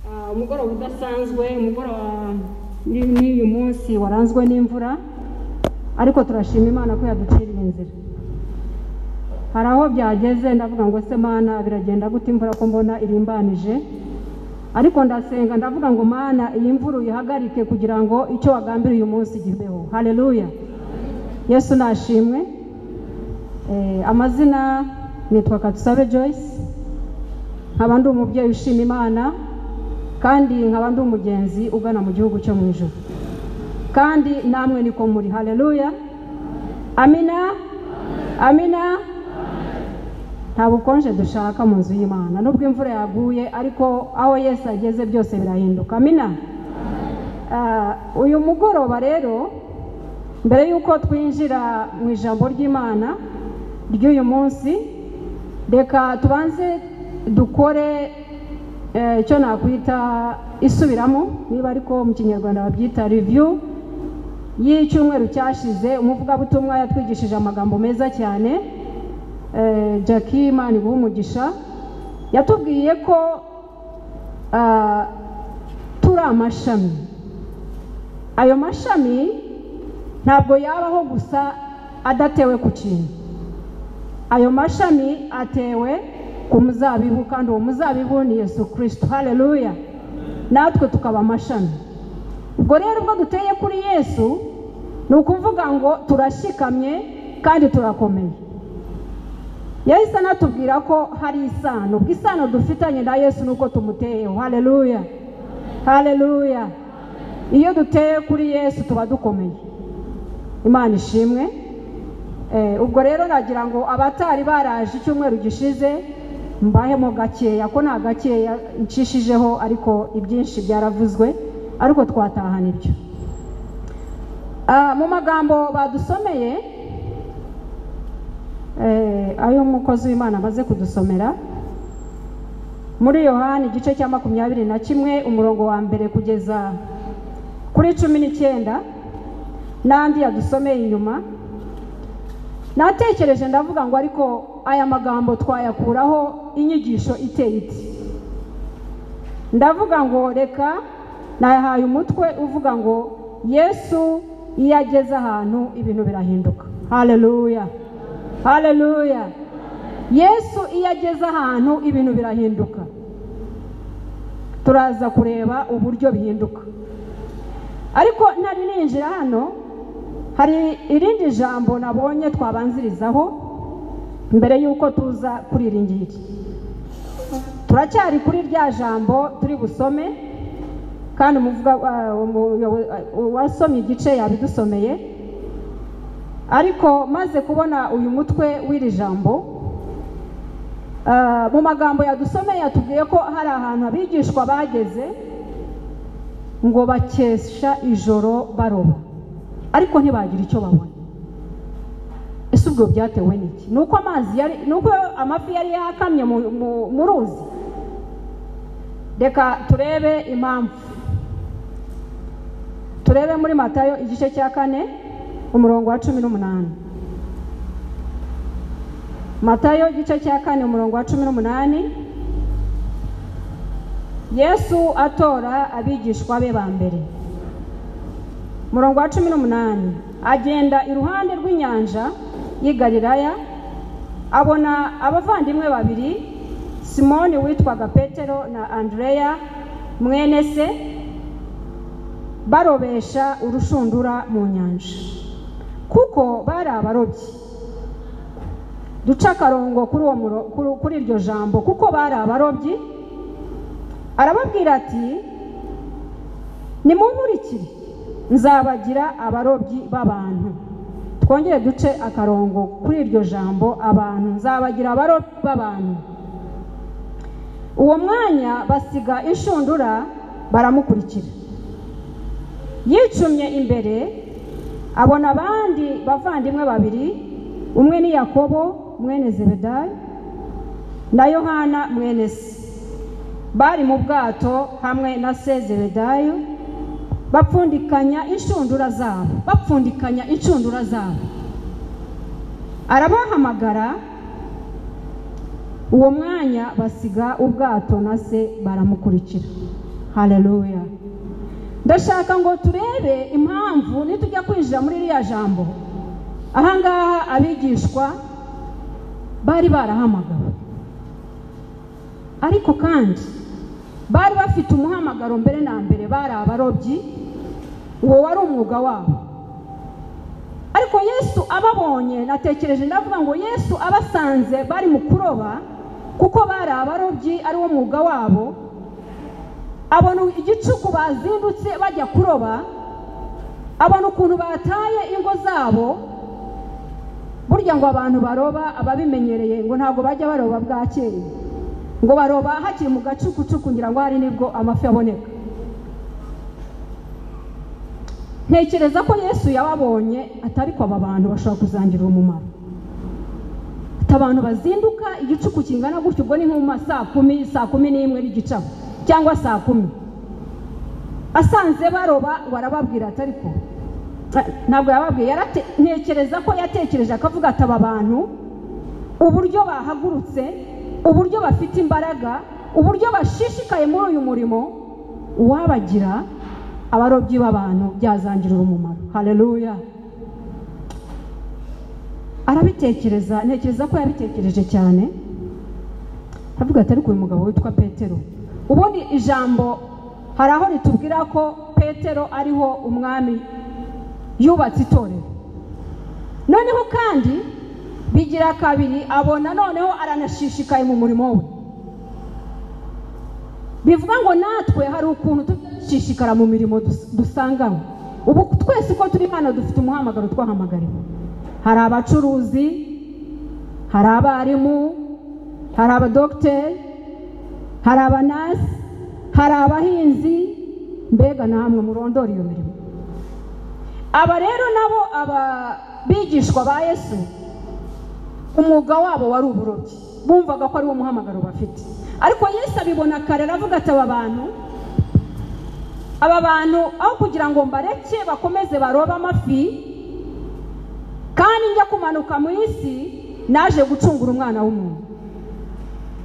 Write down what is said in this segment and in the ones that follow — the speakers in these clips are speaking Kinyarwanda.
Ah, umugoroba udasanzwe umugoroba ni- n'uyu munsi waranzwe n'imvura ariko turashima imana ko yaduciriye inzira hari aho byageze ndavuga ngo se mana biragenda gute imvura ko mbona irimbanije ariko ndasenga ndavuga ngo mana iyi mvura uyihagarike kugira ngo icyo wagambiriye uyu munsi gibeho haleluya yesu nashimwe Eh, amazina nitwa katusabe joyce nkaba ndi umubyeyi ushima imana kandi nkaba ndi umugenzi ugana mu gihugu cyo mu ijoro kandi namwe niko muri haleluya amina amina nta bukonje dushaka mu nzu y'imana nubwo imvura yaguye ariko aho yesu ageze byose birahinduka amina Ah, uyu mugoroba rero mbere y'uko twinjira mu ijambo ry'imana ry'uyu munsi reka tubanze dukore eh, icyo nakwita isubiramo niba ariko mu kinyarwanda babyita review y'icyumweru cyashize umuvugabutumwa yatwigishije amagambo meza cyane eh, jackie imana iguha umugisha yatubwiye ko ah, turi amashami ayo mashami ntabwo yabaho gusa adatewe ku kintu ayo mashami atewe ku muzabibu kandi uwo muzabibu ni yesu kirisito hareruya natwe tukaba amashami ubwo rero ubwo duteye kuri yesu ni ukuvuga ngo turashyikamye kandi turakomeye yahise anatubwira ko hari isano ubwo isano dufitanye na yesu ni uko tumuteyeho hareruya hareruya iyo duteye kuri yesu tuba dukomeye imana ishimwe Eh, ubwo rero nagira ngo abatari baraje icyumweru gishize mbahemo gakeya ko nta gakeya ncishijeho ariko ibyinshi byaravuzwe ariko twatahana ibyo Ah, mu magambo badusomeye eh, ayo umukozi w'imana amaze kudusomera muri yohani igice cya makumyabiri na kimwe umurongo wa mbere kugeza kuri cumi n'icyenda n'andi yadusomeye inyuma natekereje ndavuga ngo ariko aya magambo twayakuraho inyigisho iteye iti ndavuga ngo reka nayahaye umutwe uvuga ngo yesu iyo ageze ahantu ibintu birahinduka hareruya hareruya yesu iyo ageze ahantu ibintu birahinduka turaza kureba uburyo bihinduka ariko nari ninjira hano hari irindi jambo nabonye twabanzirizaho mbere y'uko tuza kuri iri ngiri turacyari kuri rya jambo turi busome kandi umuvuga ah, umuyobo- ah, uwasomye igice yabidusomeye ariko maze kubona uyu mutwe w'iri jambo ah, mu magambo yadusomeye yatubwiye ko hari ahantu abigishwa bageze ngo bakesha ijoro baroba ariko ntibagira icyo babona ese ubwo byatewe n'iki ni uko amazi yari ni uko amafi yari yakamye mu- mu- mu ruzi reka turebe impamvu turebe muri matayo igice cya kane umurongo wa cumi n'umunani matayo igice cya kane umurongo wa cumi n'umunani yesu atora abigishwa be ba mbere murongo wa cumi n'umunani agenda iruhande rw'inyanja y'i galilaya abona abavandimwe babiri simoni witwaga petero na andreya mwene se barobesha urushundura mu nyanja kuko bari abarobyi duca akarongo kuri uwo muro- kuri- kuri iryo jambo kuko bari abarobyi arababwira ati nimunkurikire nzabagira abarobyi b'abantu twongere duce akarongo kuri iryo jambo abantu nzabagira abarobyi b'abantu uwo mwanya basiga inshundura baramukurikira yicumye imbere abona abandi bavandimwe babiri umwe ni yakobo mwene zebedayi na yohana mwene se bari mu bwato hamwe na sezebedayo bapfundikanya inshundura zabo bapfundikanya inshundura zabo arabahamagara uwo mwanya basiga ubwato na se baramukurikira hareruya ndashaka ngo turebe impamvu nitujya kwinjira muri ririya jambo ahangaha abigishwa bari barahamagawe ariko kandi bari bafite umuhamagaro mbere na mbere bari abarobyi uwo wari umwuga wabo ariko yesu ababonye natekereje ndavuga ngo yesu abasanze bari mu kuroba kuko bari abarobyi ari wo mwuga wabo abona igicuku bazindutse bajya kuroba abona ukuntu bataye ingo zabo burya ngo abantu baroba ababimenyereye ngo ntabwo bajya baroba bwakeye ngo baroba hakiri mu gacukucuku ngira ngo hari nibwo amafi aboneka ntekereza ko yesu yababonye atari ko aba bantu bashobora kuzangirira umumaro ati abantu bazinduka igicuku kingana gutyo ubwo ni nko mu ma saa kumi saa kumi n'imwe n'igicabo cyangwa saa kumi asanze baroba barababwira atari ko ntabwo yababwiye ntekereza ko yatekereje akavuga ati aba bantu uburyo bahagurutse uburyo bafite imbaraga uburyo bashishikaye muri uyu murimo uwabagira abarobyi b'abantu byazangirira umumaro hareruya arabitekereza ntekereza ko yabitekereje cyane aravuga ati ariko uyu mugabo witwa petero ubundi ijambo hari aho ritubwira ko petero ariho umwami yubatse itorero noneho kandi bigira kabiri abona noneho aranashishikaye mu murimo we bivuga ngo natwe hari ukuntu dushishikara mu mirimo dusanganywe ubu twese uko turi hano dufite umuhamagaro twahamagariwe hari abacuruzi hari abarimu hari abadogiteri hari abanasi hari abahinzi mbega na hamwe murondora iyo mirimo aba rero nabo abigishwa ba yesu umwuga wabo wari uburobyi bumvaga ko ari wo muhamagaro bafite ariko yesu abibona kare aravuga ati aba bantu aba bantu aho kugira ngo mbareke bakomeze barobe amafi kandi njya kumanuka mu isi naje gucungura umwana w'umuntu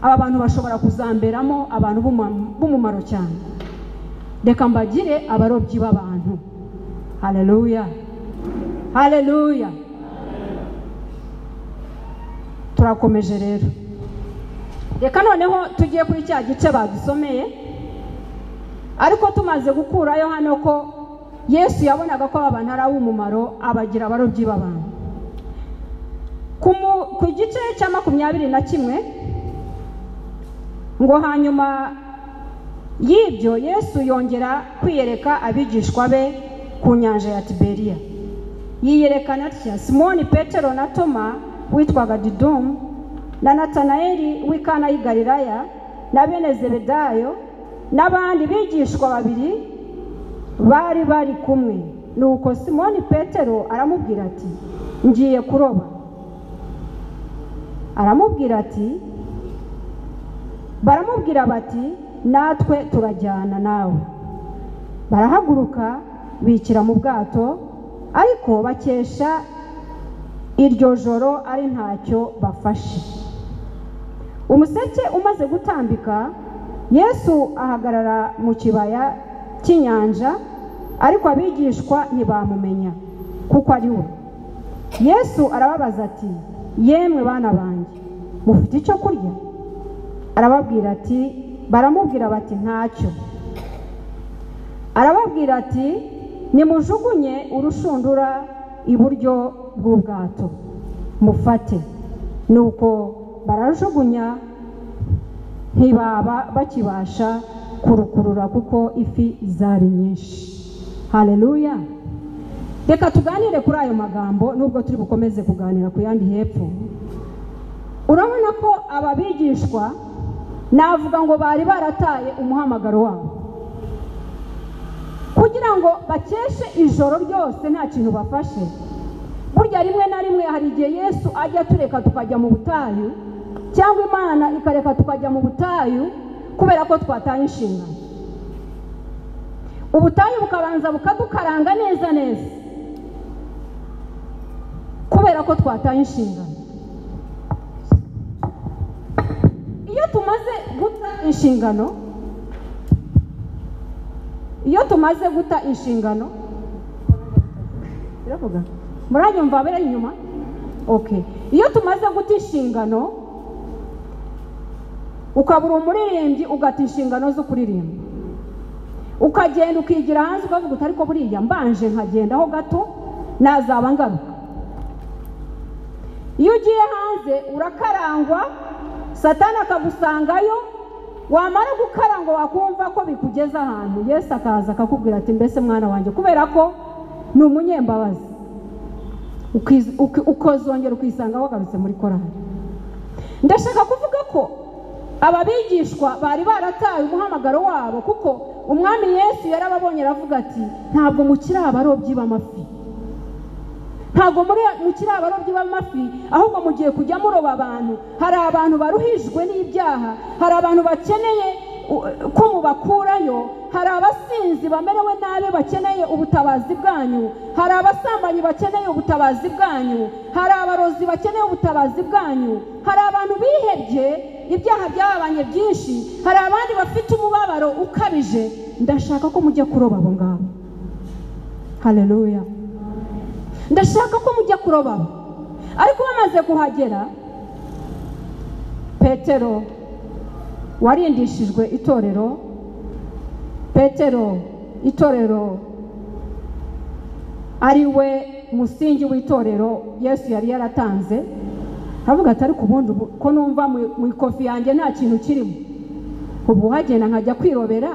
aba bantu bashobora kuzamberamo abantu b'umumaro cyane reka mbagire abarobyi b'abantu hareruya hareruya turakomeje rero reka noneho tugiye kuri cya gice badusomeye ariko tumaze gukurayo hano ko yesu yabonaga ko aba bantu ari ab'umumaro abagira abarobyi b'abantu ku gice cya makumyabiri na kimwe ngo hanyuma y'ibyo yesu yongera kwiyereka abigishwa be ku nyanja ya tiberiya yiyerekana atya simoni petero na toma witwaga didumu na natanayeli w'ikana y'i galilaya na bene zebedayo n'abandi bigishwa babiri bari bari kumwe nuko simoni petero aramubwira ati ngiye kuroba aramubwira ati baramubwira bati natwe turajyana nawe barahaguruka bikira mu bwato ariko bakesha iryo joro ari ntacyo bafashe umuseke umaze gutambika yesu ahagarara mu kibaya cy'inyanja ariko abigishwa ntibamumenya kuko ari we yesu arababaza ati yemwe bana banjye mufite icyo kurya arababwira ati baramubwira bati ntacyo arababwira ati nimujugunye urushundura iburyo bw'ubwato mufate nuko barajugunya ntibaba bakibasha kurukurura kuko ifi zari nyinshi hareruya reka tuganire kuri ayo magambo nubwo turi bukomeze kuganira ku yandi hepfo urabona ko aba bigishwa navuga ngo bari barataye umuhamagaro wabo kugira ngo bakeshe ijoro ryose nta kintu bafashe burya rimwe na rimwe hari igihe yesu ajya tureka tukajya mu butayu cyangwa imana ikareka tukajya mu butayu kubera ko twataye inshingano ubutayu bukabanza bukadukaranga neza neza kubera ko twataye inshingano iyo tumaze guta inshingano iyo tumaze guta inshingano iravuga muranyumva abera inyuma oke iyo tumaze guta inshingano ukabura umuririmbyi ugata inshingano zo kuririmba ukagenda ukigira hanze ukavuga utari ko buriya mbanje nkagendaho gato nazaba ngaruka iyo ugiye hanze urakarangwa satani akagusangayo wamara gukarangwa wakumva ko bikugeza ahantu yesu akaza akakubwira ati mbese mwana wanjye kubera ko ni umunyembabazi ukazongera ukisanga wagarutse muri korari ndashaka kuvuga ko aba bigishwa bari barataye umuhamagaro wabo kuko umwami yesu yarababonye aravuga ati ntabwo mukiri abarobyi b'amafi ntabwo mukiri abarobyi b'amafi ahubwo mugiye kujya muroba abantu hari abantu baruhijwe n'ibyaha hari abantu bakeneye ko mubakurayo hari abasinzi bamerewe nabi bakeneye ubutabazi bwanyu hari abasambanyi bakeneye ubutabazi bwanyu hari abarozi bakeneye ubutabazi bwanyu hari abantu bihebye ibyaha byababanye byinshi hari abandi bafite umubabaro ukabije ndashaka ko mujya kuroba abo ngabo hareruya ndashaka ko mujya kuroba ariko bamaze kuhagera petero warindishijwe itorero petero itorero ari we musingi w'itorero yesu yari yaratanze aravuga ati ariko ubundi ko numva mu ikofi yanjye nta kintu kirimo ubu uhagenda nkajya kwirobera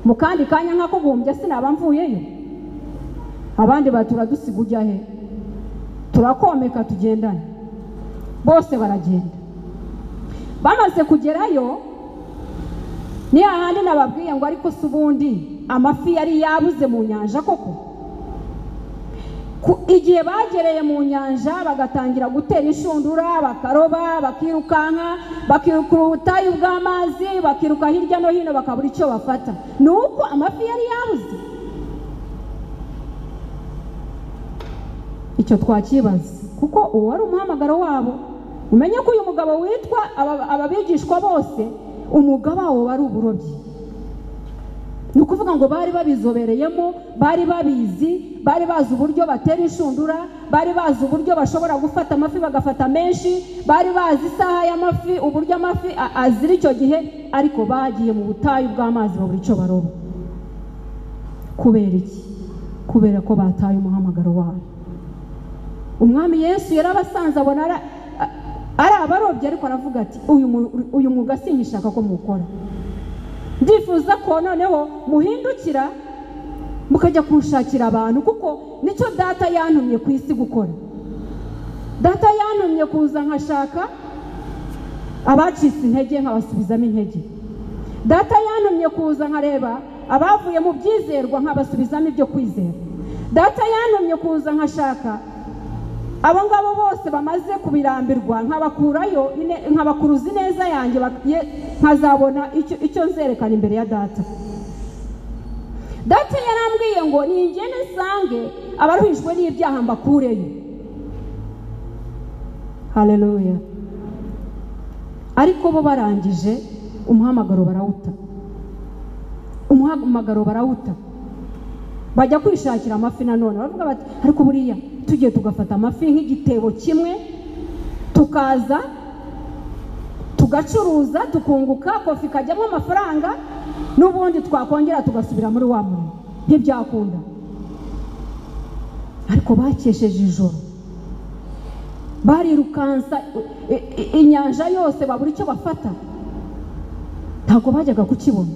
mu kandi kanya nk'akugumbye sinaba mvuyeyo abandi batura dusiga ujya he turakomeka tugendane bose baragenda bamaze kugerayo ni hahandi nababwiye ngo ariko si ubundi amafi yari yabuze mu nyanja koko igihe bagereye mu nyanja bagatangira gutera inshundura bakaroba bakirukanka bakiruka ubutayu bw'amazi bakiruka hirya no hino bakabura icyo bafata ni uko amafi yari yabuze icyo twakibaza kuko uwo wari umuhamagaro wabo umenye ko uyu mugabo witwa ababigishwa bose umugabo wabo wari uburobyi ni ukuvuga ngo bari babizobereyemo bari babizi bari bazi uburyo batera inshundura bari bazi uburyo bashobora gufata amafi bagafata menshi bari bazi isaha y'amafi uburyo amafi azira icyo gihe ariko bagiye mu butayu bw'amazi babura icyo baroba kubera iki kubera ko bataye umuhamagaro wabo umwami yesu yarabasanze abona ari abarobyi ariko aravuga ati uyu mwuga sinyishaka ko muwukora ndifuza ko noneho muhindukira mukajya kuwushakira abantu kuko nicyo data yantumye ku isi gukora data yantumye kuza nkashaka abacitse intege nkabasubizamo intege data yantumye kuza nkareba abavuye mu byizerwa nkabasubizamo ibyo kwizera data yantumye kuza nkashaka abo ngabo bose bamaze kubirambirwa nkabakurayo nkabakuruza ineza yanjye nkazabona icyo nzerekana imbere ya data data yarambwiye ngo ningende nsange abaruhijwe n'ibyaha mbakureyo hareruya ariko bo barangije umuhamagaro barawuta umuhamagaro barawuta bajya kwishakira amafi nanone baravuga bati ariko buriya tugiye tugafata amafi nk'igitebo kimwe tukaza tugacuruza tukunguka kofi ikajyamo amafaranga n'ubundi twakongera tugasubira muri wa muntu ntibyakunda ariko bakesheje ijoro barirukansa inyanja yose babura icyo bafata ntabwo bajyaga kukibona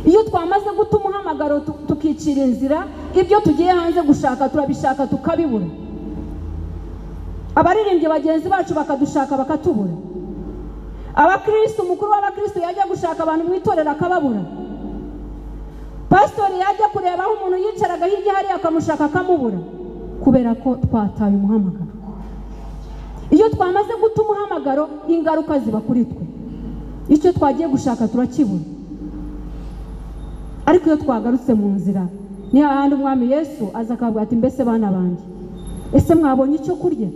iyo twamaze guta umuhamagaro tukicira inzira ibyo tugiye hanze gushaka turabishaka tukabibura abaririmbyi bagenzi bacu bakadushaka bakatubura abakirisitu umukuru w'abakirisitu yajya gushaka abantu mu itorero akababura pasitori yajya kureba aho umuntu yicaraga hirya hariya akamushaka akamubura kubera ko twataye umuhamagaro iyo twamaze guta umuhamagaro ingaruka ziba kuri twe icyo twagiye gushaka turakibura ariko iyo twagarutse mu nzira ni hahandi umwami yesu aza akavuga ati mbese bana banjye ese mwabonye icyo kurya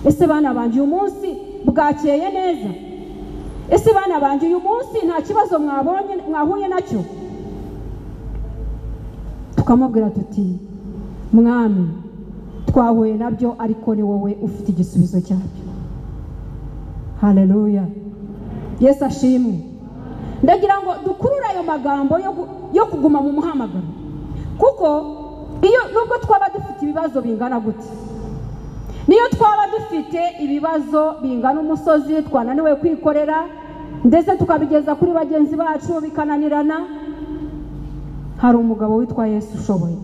ese bana banjye uyu munsi bwakeye neza ese bana banjye uyu munsi nta kibazo mwabonye mwahuye nacyo tukamubwira tuti mwami twahuye nabyo ariko ni wowe ufite igisubizo cyabyo hareruya yesu ashimwe ndagira ngo dukurure ayo magambo yo gu- yo kuguma mu muhamagaro kuko iyo nubwo twaba dufite ibibazo bingana gute niyo twaba dufite ibibazo bingana umusozi twananiwe kwikorera ndetse tukabigeza kuri bagenzi bacu bikananirana hari umugabo witwa yesu ushoboye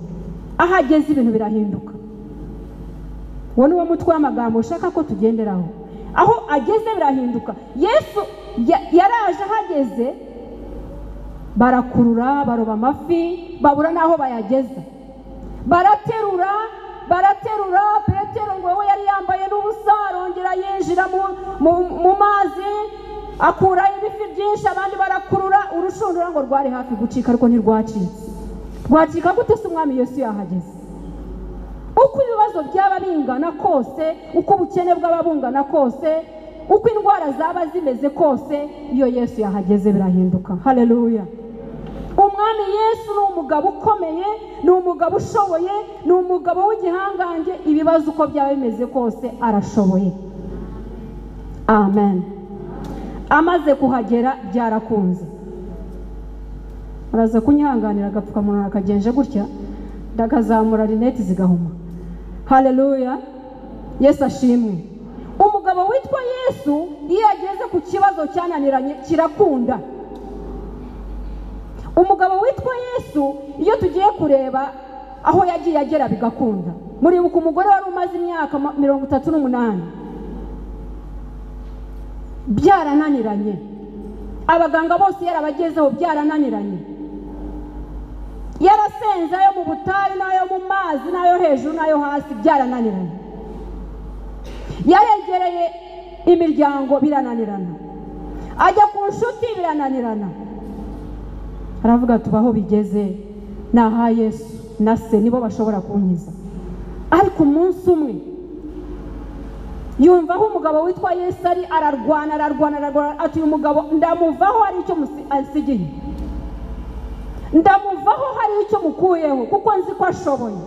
ahageze ibintu birahinduka uwo ni wo mutwe w'amagambo ushaka ko tugenderaho aho ageze birahinduka yesu ya- yaraje ahageze barakurura baroba amafi babura n'aho bayageza baraterura baraterura petero ngo we yari yambaye n'ubusa arongera yinjira mu- mu- mu mazi akurayo ibifi byinshi abandi barakurura urushundura ngo rwari hafi gucika ariko ntirwacitse rwacika gute se umwami yesu yahageze uko ibibazo byaba bingana kose uko ubukene bwaba bungana kose uko indwara zaba zimeze kose iyo yesu yahageze birahinduka hareruya umwami yesu ni umugabo ukomeye ni umugabo ushoboye ni umugabo w'igihangange ibibazo uko byaba bimeze kose arashoboye amen amaze kuhagera byarakunze araza kunyihanganira agapfukamunwa nakagenje gutya ndakazamura rinete zigahuma hareruya yesu ashimwe umugabo witwa yesu iyo ageze ku kibazo cyananiranye kirakunda umugabo witwa yesu iyo tugiye kureba aho yagiye agera bigakunda muribuka umugore wari umaze imyaka ma- mirongo itatu n'umunani byarananiranye abaganga bose yarabagezeho byarananiranye yarasenze ayo mu butayu n'ayo mu mazi n'ayo hejuru n'ayo hasi byarananiranye yaregereye imiryango birananirana ajya ku nshuti birananirana aravuga ati "Ubu aho bigeze ni aha yesu na se nibo bashobora kunkiza ariko umunsi umwe yumva aho umugabo witwa yesu ari ararwana ararwana ararwana ati uyu mugabo ndamuvaho hari icyo musi- ansigiye ndamuvaho hari icyo mukuyeho kuko nzi ko ashoboye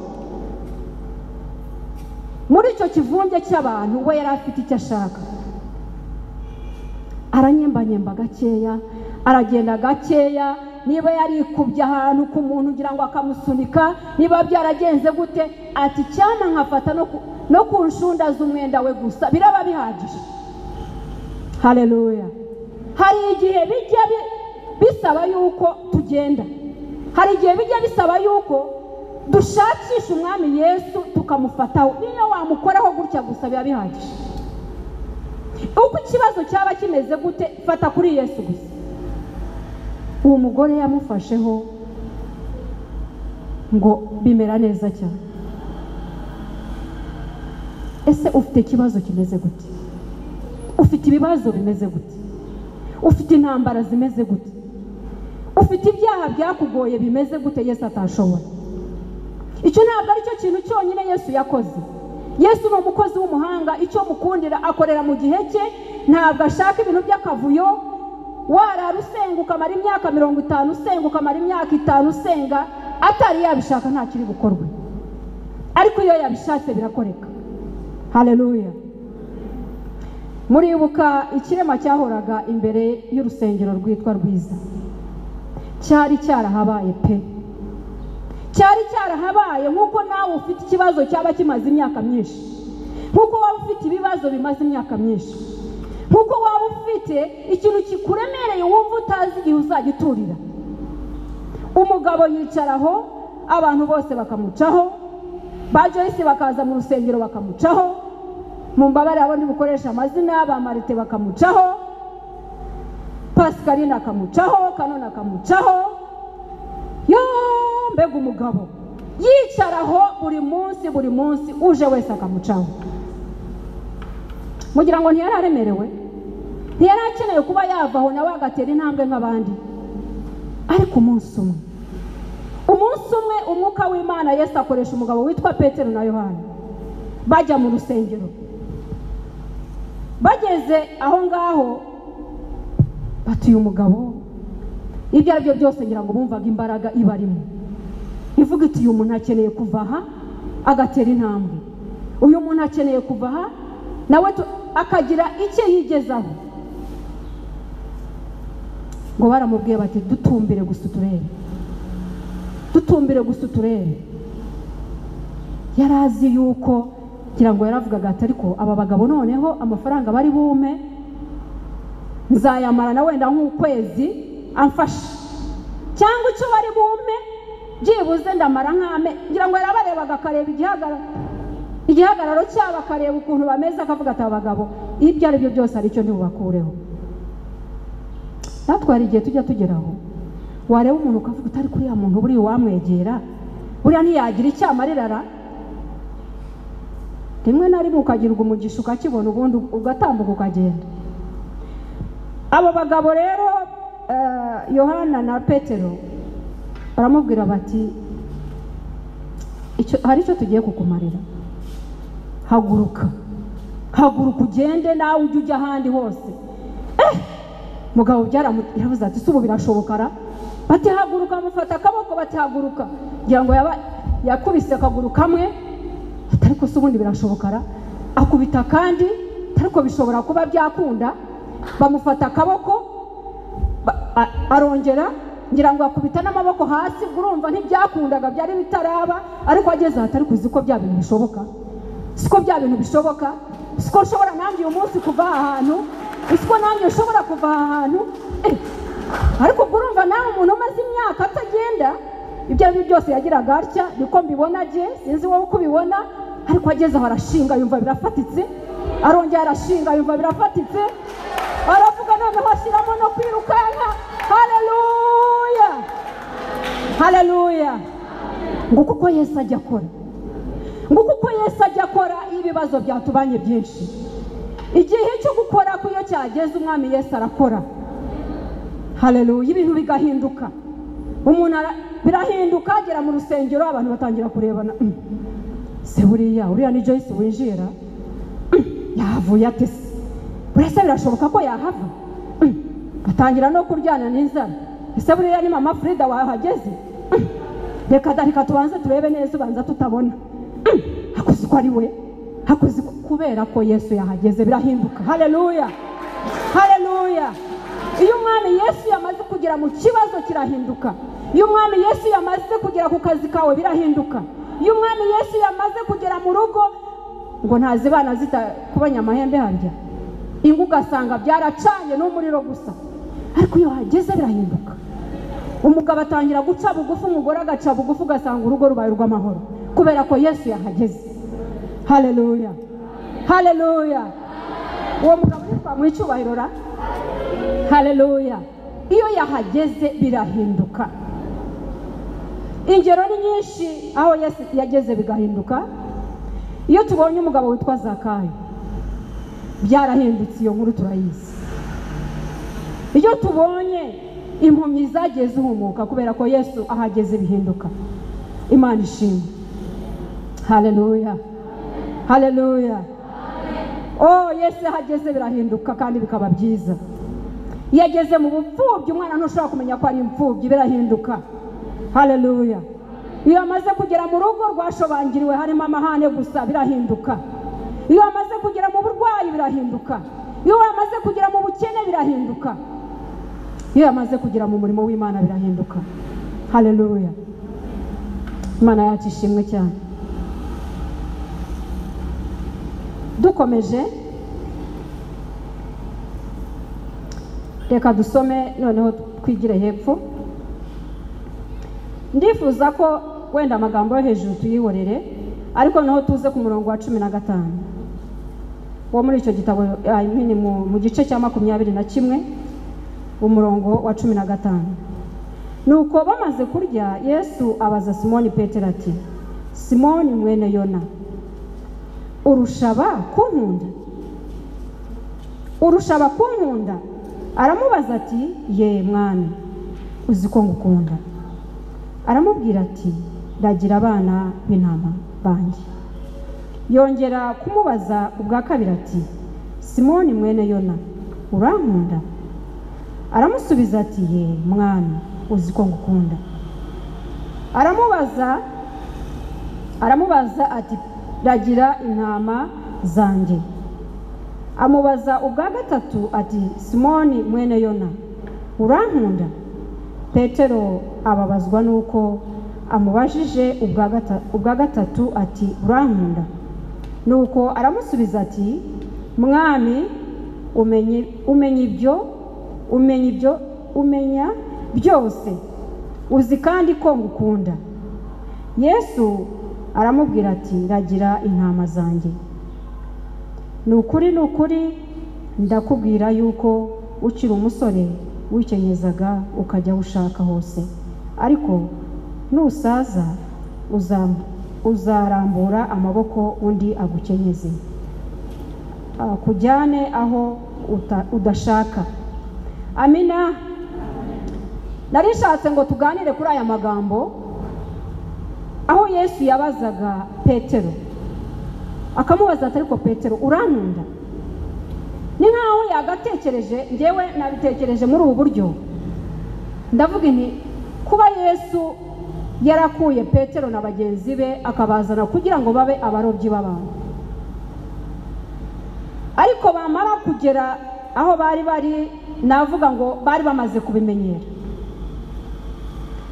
muri icyo kivunge cy'abantu we yari afite icyo ashaka aranyembanyemba gakeya aragenda gakeya niba yarikubye ahantu ku muntu ugira ngo akamusunika niba byaragenze gute ati cyana nkafata no ku- no ku nshunda z'umwenda we gusa biraba bihagije hareruya hari igihe bijya bi- bisaba yuko tugenda hari igihe bijya bisaba yuko dushakisha umwami yesu tukamufataho niyo wamukoraho gutya gusa biba bihagije uko ikibazo cyaba kimeze gute fata kuri yesu gusa uwo mugore yamufasheho ngo bimera neza cyane ese ufite ikibazo kimeze gute ufite ibibazo bimeze gute ufite intambara zimeze gute ufite ibyaha byakugoye bimeze gute yesu atashobora icyo ntabwo ari cyo kintu cyonyine yesu yakoze yesu ni umukozi w'umuhanga icyo mukundira akorera mu gihe cye ntabwo ashaka ibintu by'akavuyo warara usenga ukamara imyaka mirongo itanu usenga ukamara imyaka itanu usenga atari yabishaka nta kiri bukorwe ariko iyo yabishatse birakoreka hareruya muribuka ikirema cyahoraga imbere y'urusengero rwitwa rwiza cyari cyarahabaye pe cyari cyarahabaye nk'uko nawe ufite ikibazo cyaba kimaze imyaka myinshi nk'uko waba ufite ibibazo bimaze imyaka myinshi nk'uko waba ufite ikintu kikuremereye wumva utazi igihe uzagiturira umugabo yicaraho abantu bose bakamucaho ba joyce bakaza mu rusengero bakamucaho mu mbabare abo bukoresha amazina ba marite bakamucaho pascaline akamucaho kanone akamucaho yoo mbega umugabo yicaraho buri munsi buri munsi uje wese akamucaho mugira ngo ntiyari aremerewe ntiyari akeneye kuba yava aho nawe agatera intambwe nk'abandi ariko umunsi umwe umunsi umwe umwuka w'imana yesu akoresha umugabo witwa petero na yohani bajya mu rusengero bageze aho ngaho batuye umugabo ibyo ari byo byose ngira ngo bumvaga imbaraga ibarimo ivuga iti uyu muntu akeneye kuva aha agatera intambwe uyu muntu akeneye kuva aha nawe tu- akagira icyo yigezaho ngo baramubwiye bati dutumbire gusa uturere dutumbire gusa uturere yari azi yuko ngira ngo yaravugaga ati ariko aba bagabo noneho amafaranga bari bume nzayamara na wenda nk'ukwezi amfashe cyangwa icyo bari bumpe byibuze ndamara nk'ame ngira ngo yarabarebaga akareba igihagararo igihagararo cyabo akareba ukuntu bameze akavuga ati aba bagabo ibyo ari byo byose ari cyo ntibubakureho natwe hari igihe tujya tugeraho wareba umuntu ukavuga utari kuriya muntu buriya uwamwegera buriya ntiyagira icyo amarirara rimwe na rimwe ukagirwa umugisha ukakibona ubundi ugatambuka ukagenda abo bagabo rero eh, yohana na petero baramubwira bati "Icyo- hari icyo tugiye kukumarira haguruka haguruka ugende nawe ujye ujya ahandi hose mugabo byaramu- yaravuze ati si ubu birashobokara bati haguruka amufata akaboko bati haguruka kugira ngo yaba yakubise akaguru kamwe ati ariko se ubundi birashobokara akubita kandi ariko bishobora kuba byakunda bamufata akaboko ba- a- arongera ngira ngo akubita n'amaboko hasi ubwo urumva ntibyakundaga byari bitaraba ariko ageze aha atari kuzi ko bya bintu bishoboka siko bya bintu bishoboka siko nshobora nanjye uyu munsi kuva aha hantu siko nanjye ushobora kuva aha hantu Eh, ariko ubwo urumva nawe umuntu umaze imyaka atagenda ibyo ari byo byose yagiraga atya niko mbibona bye sinzi wowe uko ubibona ariko ageze aho arashinga yumva birafatitse arongera arashinga yumva birafatitse aravuga noneho ashyiramo no kwirukanka hareruya hareruya nguko uko yesu ajya akora nguko uko yesu ajya akora iyo ibibazo byatubanye byinshi igihe cyo gukora ko iyo cyageze umwami yesu arakora hareruya ibintu bigahinduka umuntu ara- birahinduka agera mu rusengero abantu batangira kurebana "Mm, se buriya uriya ni joyce winjira Mm, yahavuye ate se buriya se birashoboka ko yahava Mm, batangira no kuryana n'inzara ese buriya ni mama frida wahageze Mm, reka da reka tubanze turebe neza ubanza tutabona Mm, hakoze uko ari we hakoze uko- kubera ko yesu yahageze birahinduka hareruya hareruya iyo umwami yesu yamaze kugera mu kibazo kirahinduka iyo umwami yesu yamaze kugera ku kazi kawe birahinduka iyo umwami yesu yamaze kugera mu rugo ngo ntazibana zita kubanya amahembe harya ingo ugasanga byaracanye n'umuriro gusa ariko iyo hageze birahinduka umugabo atangira guca bugufi umugore agaca bugufi ugasanga urugo rubaye urw'amahoro kubera ko yesu yahageze hareruya hareruya uwo mugabo yitwa mu icyubahiro ra hareruya iyo yahageze birahinduka ingero ni nyinshi aho yesu yageze bigahinduka iyo tubonye umugabo witwa zakayo byarahindutse iyo nkuru turayizi iyo tubonye impumyi zagiye zihumuka kubera ko yesu ahageze bihinduka imana ishimwe hareruya hareruya oh yesu ahageze birahinduka kandi bikaba byiza iyo ageze mu bupfubyi umwana ntushobora kumenya ko ari imfubyi birahinduka hareruya iyo amaze kugera mu rugo rwashobangiriwe harimo amahane gusa birahinduka iyo amaze kugera mu burwayi birahinduka iyo amaze kugera mu bukene birahinduka iyo amaze kugera mu murimo w'imana birahinduka hareruya imana yacu ishimwe cyane dukomeje reka dusome noneho twigire hepfo ndifuza ko wenda amagambo yo hejuru tuyihorere ariko noneho tuze ku murongo wa cumi na gatanu wo muri icyo gitabo I mean, mu mu gice cya makumyabiri na kimwe umurongo wa cumi na gatanu nuko bamaze kurya yesu abaza simoni petero ati simoni mwene yona urushaba kunkunda urushaba kunkunda aramubaza ati ye mwana uzi ko ngukunda aramubwira ati ndagira abana b'intama banjye yongera kumubaza ubwa kabiri ati simoni mwene yona urankunda aramusubiza ati ye mwana uzi ko ngukunda aramubaza aramubaza ati ragira intama zanjye amubaza ubwa gatatu ati simoni mwene yona urankunda petero ababazwa n'uko amubajije ubwa gata- ubwa gatatu ati urankunda nuko aramusubiza ati mwami umenye umenya ibyo umenya ibyo umenya byose uzi kandi ko ngukunda yesu aramubwira ati ragira intama zanjye ni ukuri ni ukuri ndakubwira yuko ukiri umusore wikenyeza ukajya aho ushaka hose ariko nusaza uzam- uzarambura amaboko undi agukenyeze akujyane aho uta- udashaka amina narishatse ngo tuganire kuri aya magambo aho yesu yabazaga petero akamubaza ati ariko petero urankunda ni nkaho yagatekereje ngewe nabitekereje muri ubu buryo ndavuga nti kuba yesu yarakuye petero na bagenzi be akabazana kugira ngo babe abarobyi b'abantu ariko bamara kugera aho bari bari navuga ngo bari bamaze kubimenyera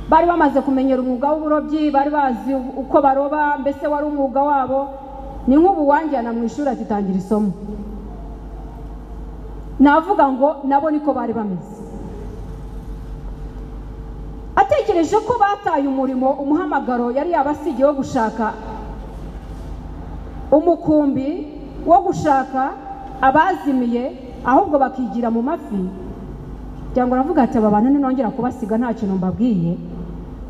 bari bamaze kumenyera umwuga w'uburobyi bari bazi uko baroba mbese wari umwuga wabo ni nk'ubu wanjyana mu ishuri ati tangira isomo navuga ngo nabo niko bari bameze atekereje ko bataye umurimo umuhamagaro yari yabasigiye wo gushaka umukumbi wo gushaka abazimiye ahubwo bakigira mu mafi kugira ngo aravuga ati aba bantu ninongera kubasiga nta kintu mbabwiye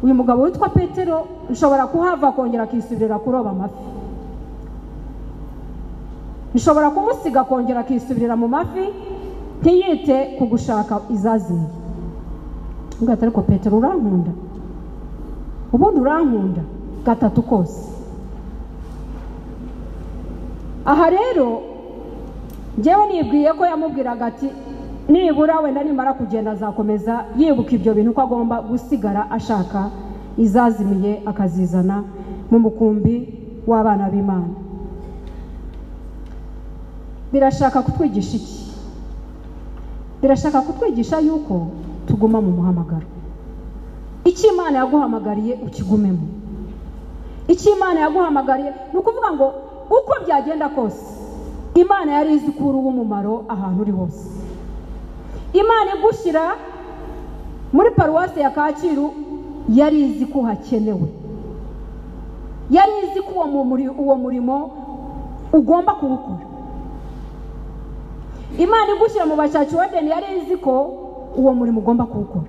uyu mugabo witwa petero nshobora kuhava akongera akisubirira kuroba amafi nshobora kumusiga akongera akisubirira mu mafi ntiyite ku gushaka izazimiye ati ariko petero urankunda ubundi urankunda gatatu kose aha rero njyewe nibwiye ko yamubwiraga ati nibura wenda nimara kugenda azakomeza yibuka ibyo bintu ko agomba gusigara ashaka izazimiye akazizana mu mukumbi w'abana b'imana birashaka kutwigisha iki birashaka kutwigisha yuko tuguma mu muhamagaro icyo imana yaguhamagariye ukigumemo icyo imana yaguhamagariye ni ukuvuga ngo uko byagenda kose imana yari izi ko uri uw'umumaro ahantu uri hose imana igushyira muri paruwasi ya kacyiru yari izi ko hakenewe yari izi ko uwo muri- uwo murimo ugomba kuwukora imana igushyira mu bashaki wa deni yari izi ko uwo murimo ugomba kuwukora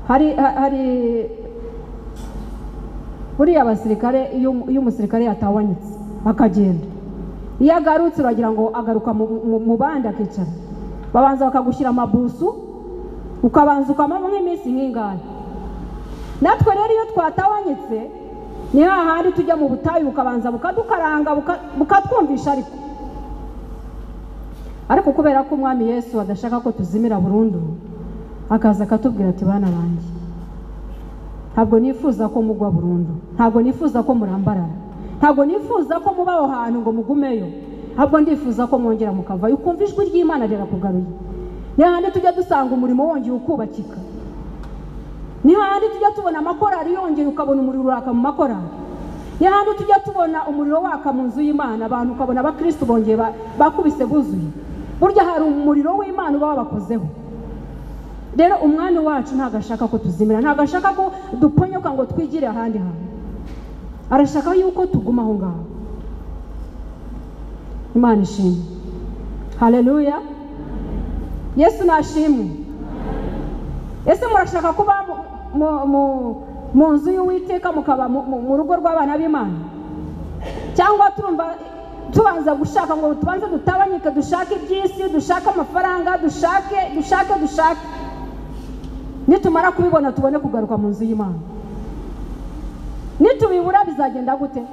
hari ha- hari buriya abasirikare iyo umu- iyo umusirikare yatawanyitse akagenda iyo agarutse uragira ngo agaruka mu- mu- mu bandi akicara babanza bakagushyira amabusu ukabanza ukamamo nk'iminsi nk'ingahe natwe rero iyo twatawanyitse ni hahandi tujya mu butayu bukabanza bukadukaranga buka- bukatwumvisha ariko ariko kubera ko umwami yesu adashaka ko tuzimira burundu akaza akatubwira ati bana banjye ntabwo nifuza ko mugwa burundu ntabwo nifuza ko murambarara ntabwo nifuza ko muba aho hantu ngo mugumeyo ahubwo ndifuza ko mwongera mukavayo ukumva ijwi ry'imana rirakugaruye ni hahandi tujya dusanga umurimo wongeye ukubakika ni hahandi tujya tubona amakorari yongeye ukabona umuriro uraka mu makorari ni hahandi tujya tubona umuriro waka mu nzu y'imana abantu ukabona abakirisitu bongeye ba- bakubise buzuye burya hari umuriro w'imana uba wabakozeho rero umwami wacu ntabwo ashaka ko tuzimira ntabwo ashaka ko duponyoka ngo twigire ahandi hantu arashaka yuko tuguma aho ngaho imana ishimwe haleluya yesu nashimwe ese murashaka kuba mu- mu- mu- mu nzu y'uwiteka mukaba mu- mu mu rugo rw'abana b'imana cyangwa turumva tubanza gushaka ngo tubanze dutabanyike dushake iby'isi dushake amafaranga dushake dushake dushake nitumara kubibona tubone kugaruka mu nzu y'imana nitubibura bizagenda gute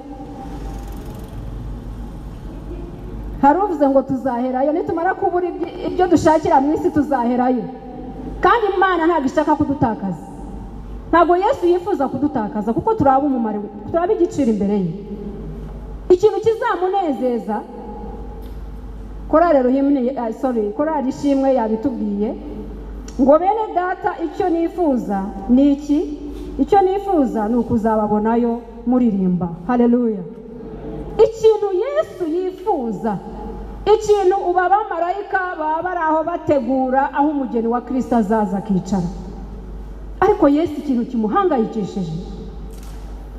hari uvuze ngo tuzaherayo nitumara kubura ibyo- ibyo dushakira mu isi tuzaherayo kandi imana ntabwo ishaka kudutakaza ntabwo yesu yifuza kudutakaza kuko turaba umumaro turaba igiciro imbere ye ikintu kizamunezeza korari ruhimwe sorry korari ishimwe yabitubwiye ngo bene data icyo nifuza ni iki icyo nifuza ni ukuzababonayo muririmba hareruya ikintu yesu yifuza ikintu uba abamarayika baba bari aho bategura aho umugeni wa kirisita azaza akicara ariko yesu ikintu kimuhangayikishije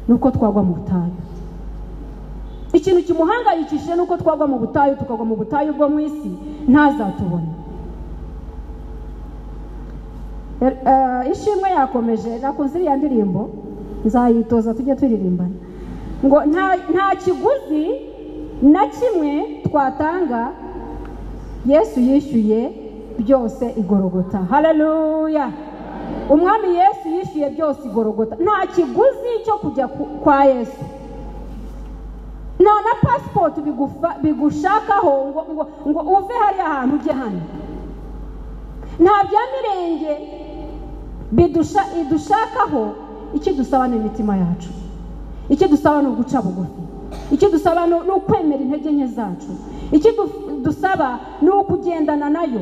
ni uko twagwa mu butayu ikintu kimuhangayikishije ni uko twagwa mu butayu tukagwa mu butayu bwo mu isi ntazatubone ishimwe yakomeje nakunze iriya ndirimbo nzayitoza tujye turirimbana ngo nta kiguzi na kimwe twatanga yesu yishyuye byose igorogota hareruya umwami yesu yishyuye byose igorogota nta kiguzi cyo kujya kwa yesu nta na pasipoti bigushakaho ngo ngo uve hariya hantu ujye hano nta bya mirenge bidushakaho ikidusaba ni imitima yacu ikidusaba ni uguca bugufi ikidusaba ni ukwemera intege nke zacu ikidusaba ni ukugendana nayo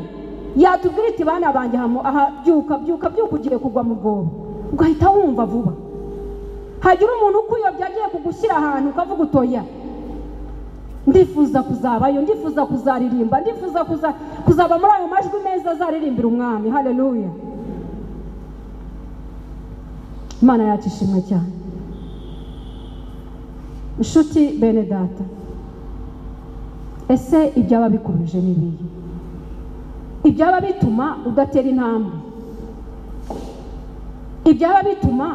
yatubwira iti bana banjye aha byuka byuka byuka ugiye kugwa mu bwobo ugahita wumva vuba hagira umuntu ukuyobya agiye kugushyira ahantu ukavuga utoya ndifuza kuzabayo ndifuza kuzaririmba ndifuza kuzaba muri ayo majwi meza azaririmbira umwami hareruya imana yacu ishimwe cyane inshuti bene data ese ibyaba bikuruje ni ibihe ibyaba bituma udatera intambwe ibyaba bituma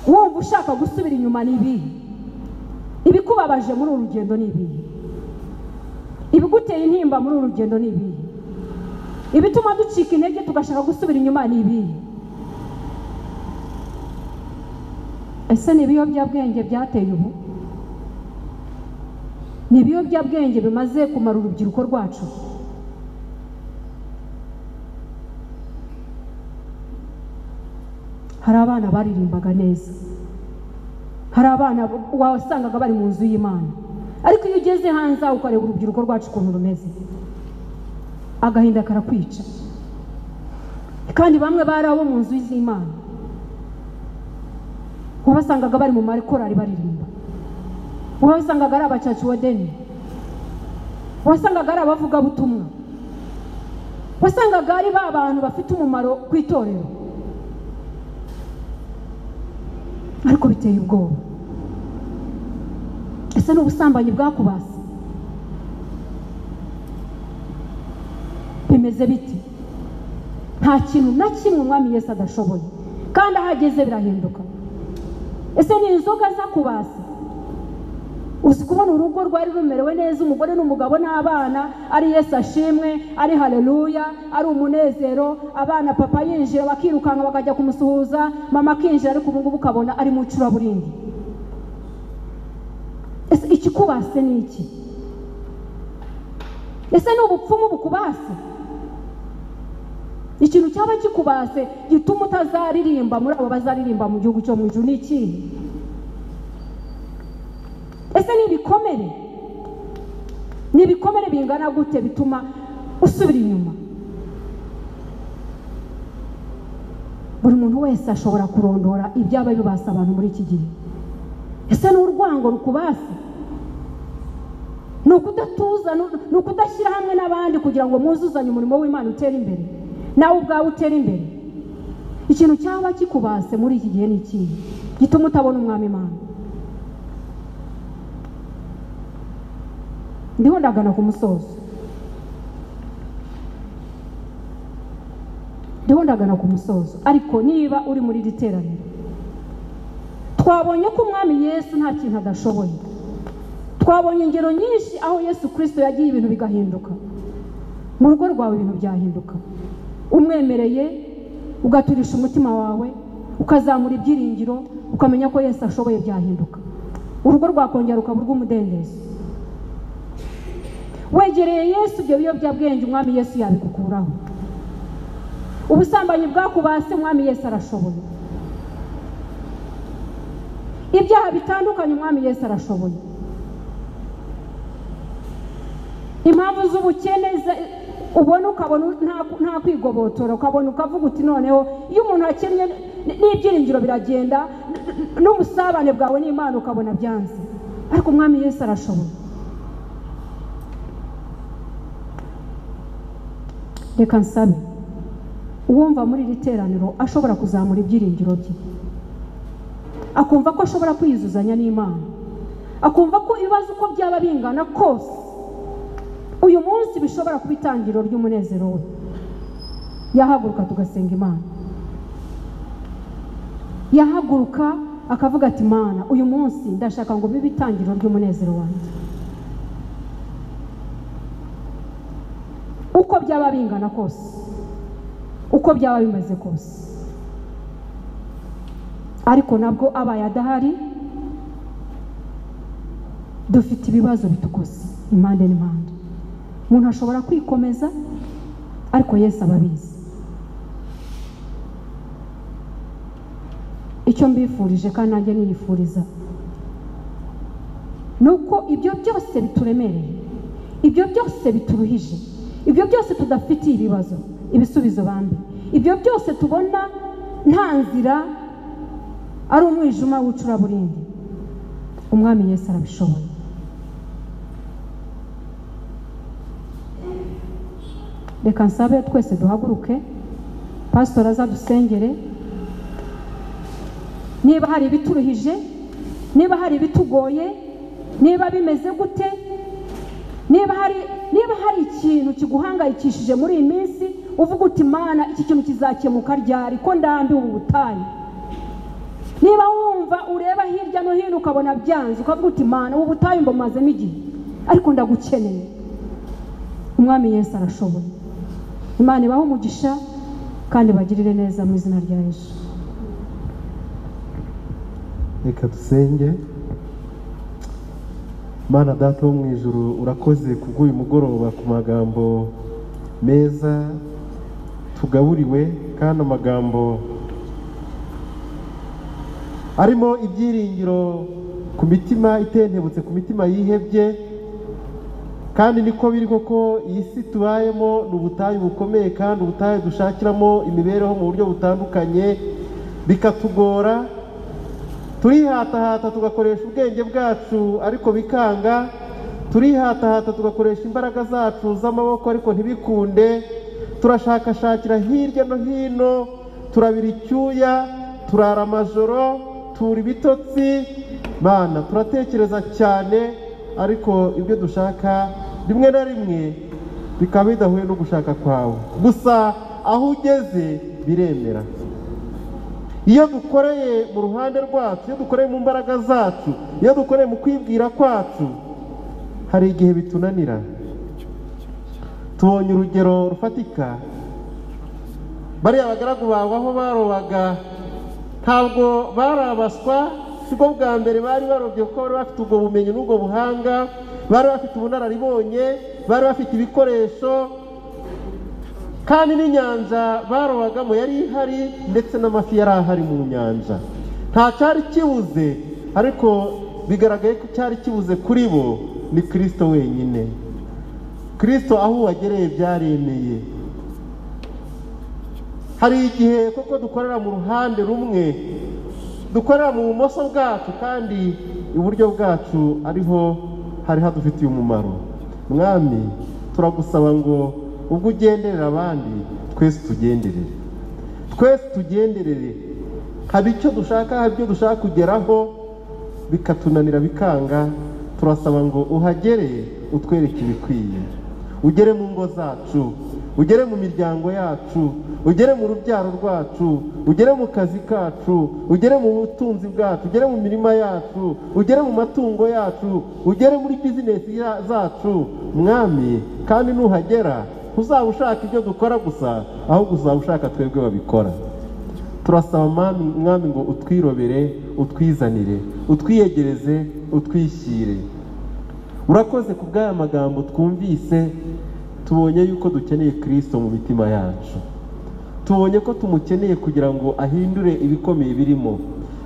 wumva ushaka gusubira inyuma ni ibihe ibikubabaje muri uru rugendo ni ibihe ibiguteye intimba muri uru rugendo ni ibihe ibituma ducika intege tugashaka gusubira inyuma ni ibihe ese ni ibiyobyabwenge byateye ubu ni ibiyobyabwenge bimaze kumara urubyiruko rwacu hari abana baririmbaga neza hari abana wasangaga bari mu nzu y'imana ariko iyo ugeze hanze ukareba urubyiruko rwacu ukuntu rumeze agahinda karakwica kandi bamwe bari abo mu nzu z'imana wabasangaga bari mu makorari baririmba wabasangaga ari abacaci wadeni wasangaga ari abavugabutumwa wasangaga ari ba bantu bafite umumaro ku itorero ariko biteye ubwoba ese n'ubusambanyi bwakubase bimeze biti nta kintu na kimwe umwami Yesu adashoboye kandi aho ageze birahinduka ese ni inzoga zakubase uzi kubona urugo rwari rumerewe neza umugore n'umugabo n'abana ari Yesu ashimwe ari hareruya ari umunezero abana papa yinjira bakirukanka bakajya kumusuhuza mama akinjira ariko ubu ngubu ukabona ari mu icuraburindi ese ikikubase ni iki ese ni ubupfumu bukubase ikintu cyaba kikubase gituma utazaririmba muri abo bazaririmba mu gihugu cyo mu ijuru ni ikihe ese ni ibikomere ni ibikomere bingana gute bituma usubira inyuma buri muntu wese ashobora kurondora ibyaba bibasa abantu muri iki gihe ese ni urwango rukubase ni ukudatuza ni ukudashyira hamwe n'abandi kugira ngo muzuzanye umurimo w'imana utere imbere nawe ubwawe utera imbere ikintu cyaba kikubase muri iki gihe ni ikihe gituma utabona umwami imana ndiho ndagana ku musozo ndiho ndagana ku musozo ariko niba uri muri iri teraniro twabonye ko umwami yesu nta kintu adashoboye twabonye ingero nyinshi aho yesu kirisito yagiye ibintu bigahinduka mu rugo rwawe ibintu byahinduka umwemereye ugaturisha umutima wawe ukazamura ibyiringiro ukamenya ko Yesu ashoboye byahinduka urugo rwakongera ukaba urw'umudendezo wegereye Yesu ibyo biyobyabwenge umwami Yesu yabikukuraho ubusambanyi bwakubase umwami yesu arashoboye ibyaha bitandukanye umwami yesu arashoboye impamvu z'ubukene ze- ubona ukabona nta- nta kwigobotora ukabona ukavuga uti noneho iyo umuntu akennye n- n'ibyiringiro biragenda n- n- n'ubusabane bwawe n'imana ukabona byanze ariko umwami yesu arashoboye reka nsabe uwumva muri iri teraniro ashobora kuzamura ibyiringiro bye akumva ko ashobora kwiyuzuzanya n'imana akumva ko ibibazo uko byaba bingana kose uyu munsi bishobora kuba itangiriro ry'umunezero we yahaguruka tugasenga imana yahaguruka akavuga ati mana uyu munsi ndashaka ngo bibe itangiriro ry'umunezero wanjye uko byaba bingana kose uko byaba bimeze kose ariko nabwo abaye adahari dufite ibibazo bitukose impande n'impande umuntu ashobora kwikomeza ariko yesu aba abizi icyo mbifurije kandi nanjye niyifuriza ni uko ibyo byose bituremereye ibyo byose bituruhije ibyo byose tudafitiye ibibazo ibisubizo bambi ibyo byose tubona nta nzira ari umwijima w'icuraburindi umwami yesu arabishoboye reka nsabe twese duhaguruke pasitori azadusengere niba hari ibituruhije niba hari ibitugoye niba bimeze gute niba hari niba hari ikintu kiguhangayikishije muri iyi minsi uvuga uti mana iki kintu kizakemuka ryari ko ndambiwe ubu butayu niba wumva ureba hirya no hino ukabona byanze ukavuga uti mana ubu butayu mbumazemo igihe ariko ndagukeneye umwami yesu arashoboye imana ibahe umugisha kandi bagirire neza mu izina rya yesu reka dusenge mana data wo mu ijuru urakoze kubw'uyu mugoroba ku magambo meza tugaburiwe kandi amagambo arimo ibyiringiro ku mitima itentebutse ku mitima yihebye kandi niko biri koko iyi si tubayemo ni ubutayu bukomeye kandi ubutayu dushakiramo imibereho mu buryo butandukanye bikatugora turihatahata tugakoresha ubwenge bwacu ariko bikanga turihatahata tugakoresha imbaraga zacu z'amaboko ariko ntibikunde turashakashakira hirya no hino turabira icyuya turara amajoro tura ibitotsi mana turatekereza cyane ariko ibyo dushaka rimwe na rimwe bikaba bidahuye no gushaka kwawe gusa aho ugeze biremera iyo dukoreye mu ruhande rwacu iyo dukoreye mu mbaraga zacu iyo dukoreye mu kwibwira kwacu hari igihe bitunanira tubonye urugero rufatika bariya bagaragu bawe aho barobaga ntabwo barabaswa si bwo bwa mbere bari barobye kuko bari bafite ubwo bumenyi n'ubwo buhanga bari bafite ubunararibonye bari bafite ibikoresho kandi n'inyanja barobagamo yari ihari ndetse n'amafi yari ahari mu nyanja nta cyari kibuze ariko bigaragaye ko cyari kibuze kuri bo ni kirisito wenyine kirisito aho wagereye byaremeye hari igihe koko dukorera mu ruhande rumwe dukorera mu bumoso bwacu kandi iburyo bwacu ariho hari hadufitiye umumaro mwami turagusaba ngo ubwo ugenderera abandi twese tugenderere twese tugenderere hari icyo dushaka hari ibyo dushaka kugeraho bikatunanira bikanga turasaba ngo uhagere utwereke ibikwiye ugere mu ngo zacu ugere mu miryango yacu ugere mu rubyaro rwacu ugere mu kazi kacu ugere mu butunzi bwacu ugere mu mirima yacu ugere mu matungo yacu ugere muri bizinesi ya- zacu mwami kandi nuhagera ntuzaba ushaka ibyo dukora gusa ahubwo uzaba ushaka twebwe babikora turasaba mwami mwami ngo utwirobere utwizanire utwiyegereze utwishyire urakoze ku bw'aya magambo twumvise tubonye yuko dukeneye kirisito mu mitima yacu tubonye ko tumukeneye kugira ngo ahindure ibikomeye birimo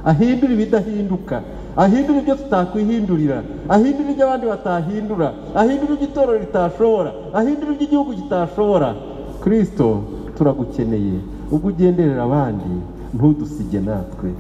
ahindure ibidahinduka ahindure ibyo tutakwihindurira ahindure ibyo abandi batahindura ahindure ibyo itorero ritashobora ahindure ibyo igihugu kitashobora kirisito turagukeneye ubwo ugenderera abandi ntudusige natwe